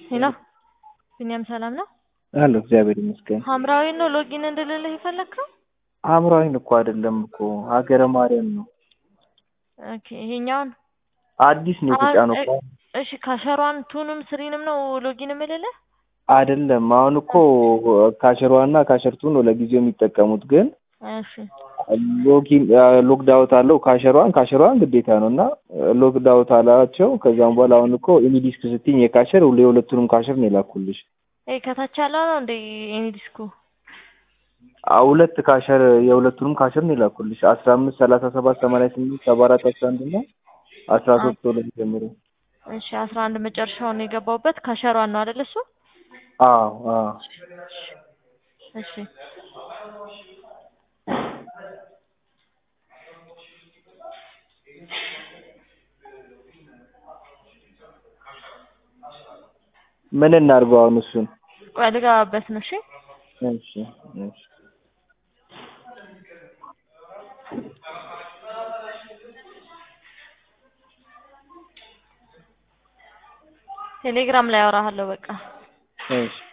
ሄሎ ቢኒያም ሰላም ነው? አለሁ እግዚአብሔር ይመስገን። ሐምራዊ ነው ሎጊን እንድልልህ የፈለግከው? ሐምራዊን እኮ አይደለም እኮ ሀገረ ማርያም ነው። ኦኬ ይሄኛውን አዲስ ነው የተጫነው እኮ እሺ ካሸሯን ቱንም ስሪንም ነው ሎጊን የምልልህ? አይደለም። አሁን እኮ ካሸሯና ካሸርቱ ነው ለጊዜው የሚጠቀሙት ግን እሺ ሎጊን ሎግድ አውት አለው ካሸሯን ካሸሯን ግዴታ ነው እና ሎግድ አውት አላቸው። ከዛም በኋላ አሁን እኮ ኢኒዲስክ ስትኝ የካሸር የሁለቱንም ካሸር ነው የላኩልሽ። ይሄ ከታች ያለው ነው እንደ ኤኒ ዲስኩ አዎ ሁለት ካሸር የሁለቱንም ካሸር ነው የላኩልሽ አስራ አምስት ሰላሳ ሰባት ሰማንያ ስምንት ሰባ አራት አስራ አንድ እና አስራ ሶስት ሁለት ጀምሮ እሺ አስራ አንድ መጨረሻውን ነው የገባሁበት ካሸሯን ነው አይደል እሱ? አዎ አዎ እሺ ምን እናድርገው አሁን እሱን? ቆይ ልገባበት ነው። እሺ እሺ እሺ ቴሌግራም ላይ አወራሃለሁ በቃ እሺ